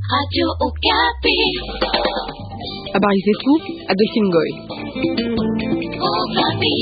Radio Okapi. Habari zetu, Adolphine Ngoy. Okapi.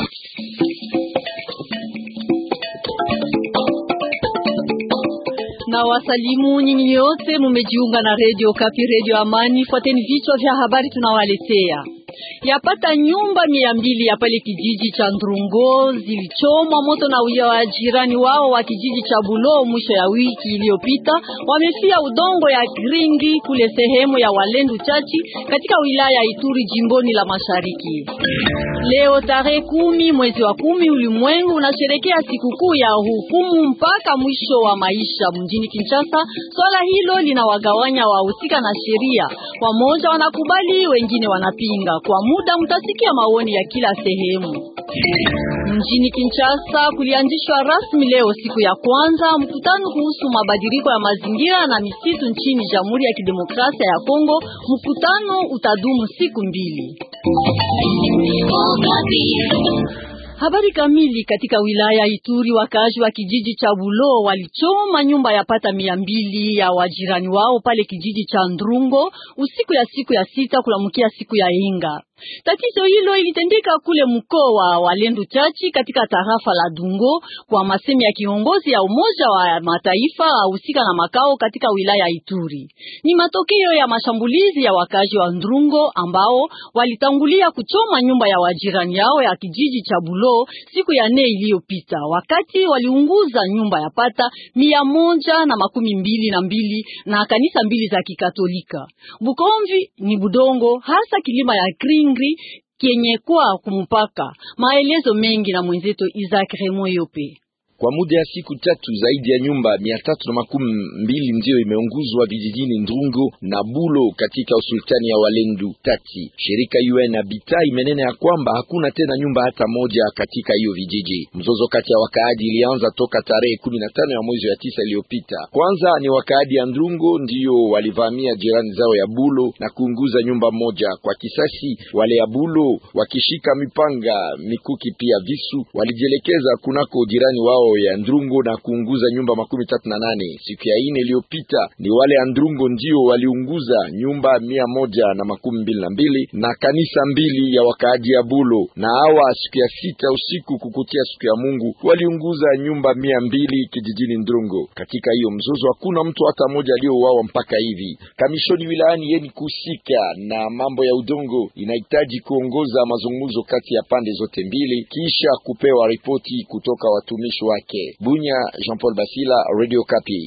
Na wasalimu nyinyi nyote mumejiunga na Radio Okapi, Radio Amani. Fuateni vichwa vya habari tunawaletea. Yapata nyumba mia mbili ya pale kijiji cha Ndrungo zilichomwa moto na uya wa jirani wao wa kijiji cha Bulo mwisho ya wiki iliyopita. Wamefia udongo ya Gringi kule sehemu ya Walendu Chachi katika wilaya ya Ituri jimboni la Mashariki. Leo tarehe kumi mwezi wa kumi ulimwengu unasherekea sikukuu ya hukumu mpaka mwisho wa maisha mjini Kinshasa. Swala hilo linawagawanya wahusika na sheria, wamoja wanakubali, wengine wanapinga. Kwa muda mtasikia maoni ya kila sehemu. Mjini Kinshasa kulianzishwa rasmi leo siku ya kwanza mkutano kuhusu mabadiliko ya mazingira na misitu nchini Jamhuri ya Kidemokrasia ya Kongo. Mkutano utadumu siku mbili. Okapi. Habari kamili. Katika wilaya Ituri, wakaaji wa kijiji cha Bulo walichoma nyumba ya pata mia mbili ya wajirani wao pale kijiji cha Ndrungo usiku ya siku ya sita kulamkia siku ya Inga. Tatizo hilo ilitendeka kule mkoa wa Walendu Chachi katika tarafa la Dungo, kwa masemi ya kiongozi ya Umoja wa Mataifa ahusika na makao katika wilaya Ituri. Ni matokeo ya mashambulizi ya wakazi wa Ndrungo ambao walitangulia kuchoma nyumba ya wajirani yao ya kijiji cha Bulo siku ya nne iliyopita, wakati waliunguza nyumba ya pata mia moja na makumi mbili na mbili na kanisa mbili za Kikatolika. Bukomvi ni budongo hasa kilima ya Kringri kenye kwa kumupaka. Maelezo mengi na mwenzetu Isaac Remo Yope. Kwa muda ya siku tatu zaidi ya nyumba mia tatu na makumi mbili ndiyo imeunguzwa vijijini Ndrungo na Bulo katika usultani ya Walendu Tati. Shirika UN Habitat imenena ya kwamba hakuna tena nyumba hata moja katika hiyo vijiji. Mzozo kati ya wakaaji ilianza toka tarehe kumi na tano ya mwezi wa tisa iliyopita. Kwanza ni wakaaji ya Ndrungo ndiyo walivamia jirani zao ya Bulo na kuunguza nyumba moja. Kwa kisasi, wale ya Bulo wakishika mipanga, mikuki pia visu walijielekeza kunako jirani wao ya Ndrungo na kuunguza nyumba makumi tatu na nane. Siku ya ine iliyopita ni wale ya Ndrungo ndio waliunguza nyumba mia moja na makumi mbili na mbili na kanisa mbili ya wakaaji ya Bulo, na hawa siku ya sita usiku kukutia siku ya Mungu waliunguza nyumba mia mbili kijijini Ndrungo. Katika hiyo mzozo hakuna mtu hata mmoja aliyouawa mpaka hivi. Kamishoni wilayani yeni kuhusika na mambo ya udongo inahitaji kuongoza mazungumzo kati ya pande zote mbili kisha kupewa ripoti kutoka watumishi wa Bunya, Jean-Paul Basila, Radio Kapi.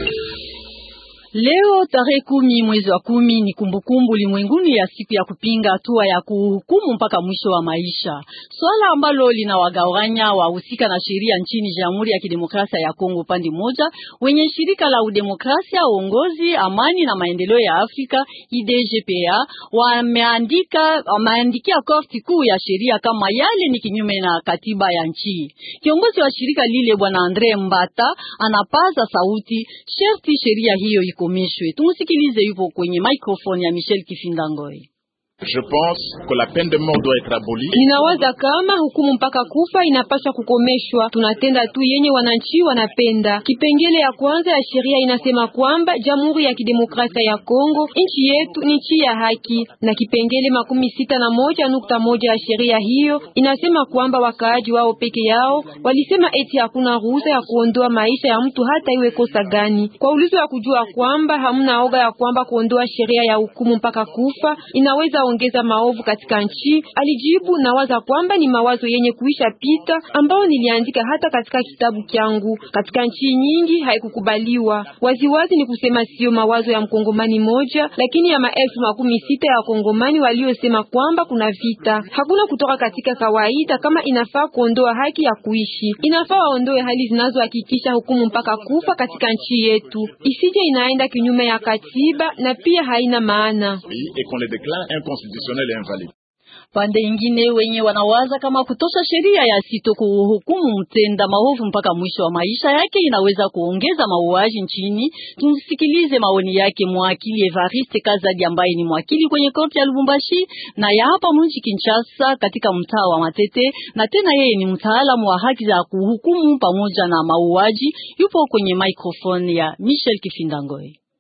Leo tarehe kumi mwezi wa kumi ni kumbukumbu ulimwenguni ya siku ya kupinga hatua ya kuhukumu mpaka mwisho wa maisha, swala ambalo linawagawanya wahusika na sheria nchini Jamhuri ya Kidemokrasia ya Kongo upande mmoja, wenye shirika la udemokrasia, uongozi, amani na maendeleo ya Afrika IDGPA wameandika wameandikia korti kuu ya sheria kama yale ni kinyume na katiba ya nchi. Kiongozi wa shirika lile Bwana Andre Mbata anapaza sauti, sherti sheria hiyo iko Tumusikilize, yupo kwenye microphone ya Michel Kifindangoi. Je pense que la peine de mort doit être abolie. Ninawaza kama hukumu mpaka kufa inapaswa kukomeshwa. Tunatenda tu yenye wananchi wanapenda. Kipengele ya kwanza ya sheria inasema kwamba Jamhuri ya Kidemokrasia ya Kongo nchi yetu ni nchi ya haki, na kipengele makumi sita na moja nukta moja ya sheria hiyo inasema kwamba wakaaji wao peke yao walisema eti hakuna ruhusa ya kuondoa maisha ya mtu hata iwe kosa gani. Kwa ulizo ya kujua kwamba hamna oga ya kwamba kuondoa sheria ya hukumu mpaka kufa inaweza ongeza maovu katika nchi, alijibu na waza kwamba ni mawazo yenye kuisha pita ambao niliandika hata katika kitabu kyangu. Katika nchi nyingi haikukubaliwa waziwazi, ni kusema sio mawazo ya mkongomani moja, lakini ya maelfu makumi sita ya wakongomani waliosema kwamba kuna vita. Hakuna kutoka katika kawaida kama inafaa kuondoa haki ya kuishi, inafaa waondoe hali zinazohakikisha hukumu mpaka kufa katika nchi yetu, isije inaenda kinyume ya katiba na pia haina maana constitutionnel et invalide. Pande ingine wenye wanawaza kama kutosha sheria ya sito kuhukumu mtenda maovu mpaka mwisho wa maisha yake inaweza kuongeza mauaji nchini. Tumsikilize maoni yake mwakili Evariste Kazadi ambaye ni mwakili kwenye korti ya Lubumbashi na ya hapa mji Kinshasa katika mtaa wa Matete, na tena yeye ni mtaalamu wa haki za kuhukumu pamoja na mauaji. Yupo kwenye microphone ya Michel Kifindangoi.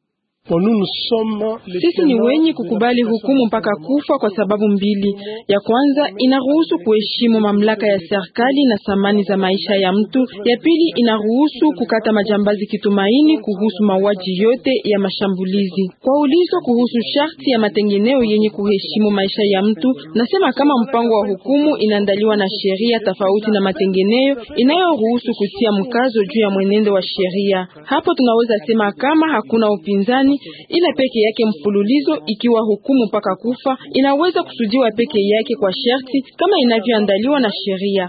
Sisi ni wenye kukubali hukumu mpaka kufa kwa sababu mbili. Ya kwanza inaruhusu kuheshimu mamlaka ya serikali na thamani za maisha ya mtu. Ya pili inaruhusu kukata majambazi kitumaini kuhusu mauaji yote ya mashambulizi. Kwa ulizo kuhusu sharti ya matengeneo yenye kuheshimu maisha ya mtu, nasema kama mpango wa hukumu inaandaliwa na sheria tofauti na matengeneo inayoruhusu kutia mkazo juu ya mwenendo wa sheria. Hapo tunaweza sema kama hakuna upinzani, ila peke yake mfululizo, ikiwa hukumu mpaka kufa inaweza kusudiwa peke yake kwa sharti kama inavyoandaliwa na sheria.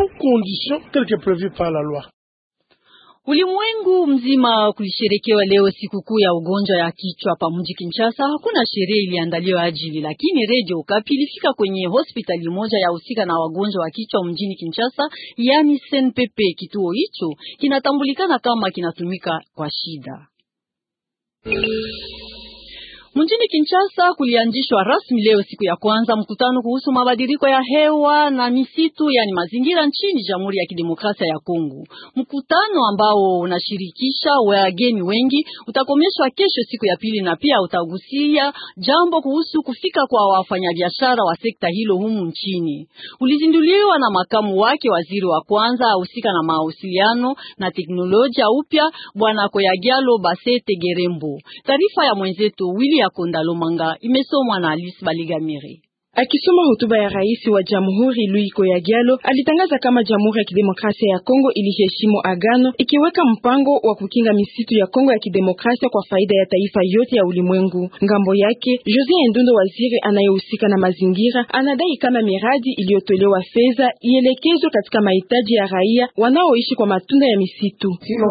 Ulimwengu mzima kulisherekewa leo sikukuu ya ugonjwa ya kichwa pa mji Kinshasa. Hakuna sherehe iliandaliwa ajili, lakini Radio Okapi ilifika kwenye hospitali moja ya husika na wagonjwa wa kichwa mjini Kinshasa, yani SNPP. Kituo hicho kinatambulikana kama kinatumika kwa shida Mjini Kinshasa kulianzishwa rasmi leo siku ya kwanza mkutano kuhusu mabadiliko ya hewa na misitu, yani mazingira nchini Jamhuri ya Kidemokrasia ya Kongo. Mkutano ambao unashirikisha wageni wengi utakomeshwa kesho siku ya pili, na pia utagusia jambo kuhusu kufika kwa wafanyabiashara wa sekta hilo humu nchini. Ulizinduliwa na makamu wake waziri wa kwanza ahusika na mawasiliano na teknolojia upya, Bwana Koyagialo Basete Gerembo. Taarifa ya mwenzetu Willy ya Kondalo Manga imesomwa na Alice Baligamiri. Akisoma hotuba ya rais wa jamhuri Louis Koyagialo alitangaza kama Jamhuri ya Kidemokrasia ya Kongo iliheshimu agano ikiweka mpango wa kukinga misitu ya Kongo ya Kidemokrasia kwa faida ya taifa yote ya ulimwengu. Ngambo yake Josie Ndundo, waziri anayehusika na mazingira, anadai kama miradi iliyotolewa fedha ielekezwe katika mahitaji ya raia wanaoishi kwa matunda ya misitu.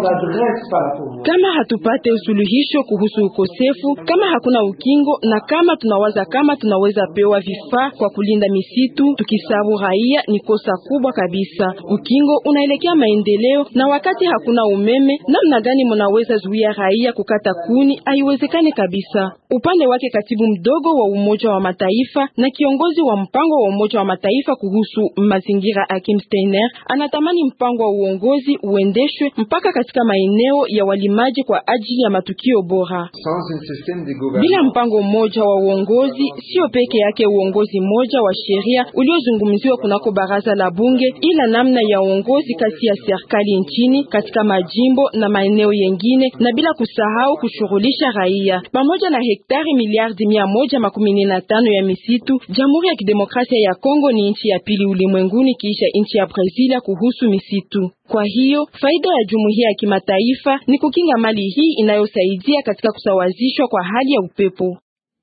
Kama hatupate usuluhisho kuhusu ukosefu, kama hakuna ukingo na kama tunawaza kama tunaweza pewa vifaa kwa kulinda misitu tukisabu raia, ni kosa kubwa kabisa. Ukingo unaelekea maendeleo, na wakati hakuna umeme, namna gani mnaweza zuia raia kukata kuni? Haiwezekani kabisa. Upande wake katibu mdogo wa Umoja wa Mataifa na kiongozi wa mpango wa Umoja wa Mataifa kuhusu mazingira Akim Steiner anatamani mpango wa uongozi uendeshwe mpaka katika maeneo ya walimaji kwa ajili ya matukio bora. Bila mpango mmoja wa uongozi, sio peke yake uongozi mmoja wa sheria uliozungumziwa kunako baraza la bunge, ila namna ya uongozi kati ya serikali nchini katika majimbo na maeneo yengine, na bila kusahau kushughulisha raia pamoja na hektari miliardi mia moja makumi na tano ya misitu. Jamhuri ya Kidemokrasia ya Kongo ni nchi ya pili ulimwenguni kiisha nchi ya Brazil kuhusu misitu. Kwa hiyo faida ya jumuiya ya kimataifa ni kukinga mali hii inayosaidia katika kusawazishwa kwa hali ya upepo.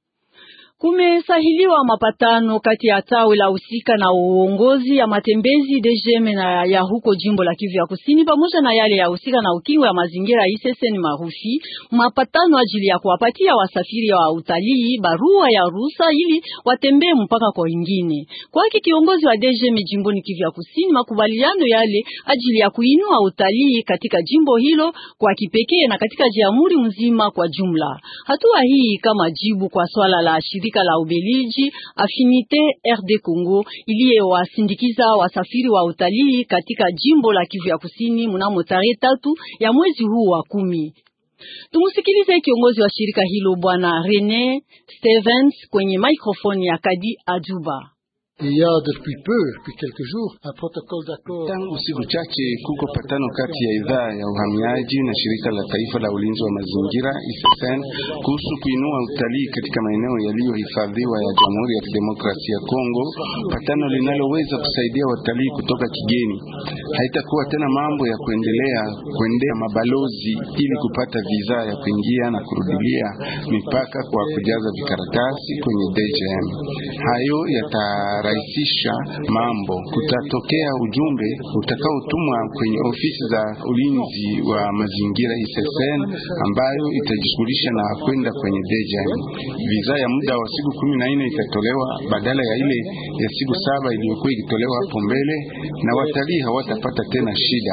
Kumesahiliwa mapatano kati ya tawi la husika na uongozi ya matembezi DGM na ya huko jimbo la Kivu ya Kusini pamoja na yale ya husika na ukingo ya mazingira ISSN Marufi, mapatano ajili ya kuwapatia wasafiri wa utalii barua ya ruhusa ili watembee mpaka kwa wengine. Kwake kiongozi wa DGM jimboni Kivu ya Kusini, makubaliano yale ajili ya kuinua utalii katika jimbo hilo kwa kipekee na katika jamhuri mzima kwa jumla. Hatua hii kama jibu kwa swala la shirika la Ubeliji Affinite RD Congo iliyewasindikiza wasafiri wa utalii katika jimbo la Kivu ya Kusini mnamo tarehe tatu ya mwezi huu wa kumi. Tumusikilize kiongozi wa shirika hilo Bwana Rene Stevens kwenye microphone ya Kadi Ajuba. Tangu siku chache kuko patano kati ya idhaa ya uhamiaji na shirika la taifa la ulinzi wa mazingira ISSN kuhusu kuinua utalii katika maeneo yaliyohifadhiwa ya Jamhuri ya Kidemokrasia ya Kongo, patano linaloweza kusaidia watalii kutoka kigeni. Haitakuwa tena mambo ya kuendelea kuendea mabalozi ili kupata visa ya kuingia na kurudilia mipaka kwa kujaza vikaratasi kwenye DGM. Hayo yata rahisisha mambo. Kutatokea ujumbe utakaotumwa kwenye ofisi za ulinzi wa mazingira ISSN ambayo itajishughulisha na kwenda kwenye DGM. Visa ya muda wa siku kumi na nne itatolewa badala ya ile ya siku saba iliyokuwa ikitolewa hapo mbele, na watalii hawatapata tena shida.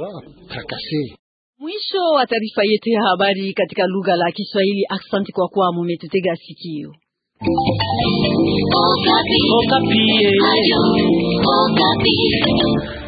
Mwisho wa taarifa yetu ya habari katika lugha la Kiswahili. Asante kwa kuwa mumetutega sikio. Okapi. Okapi.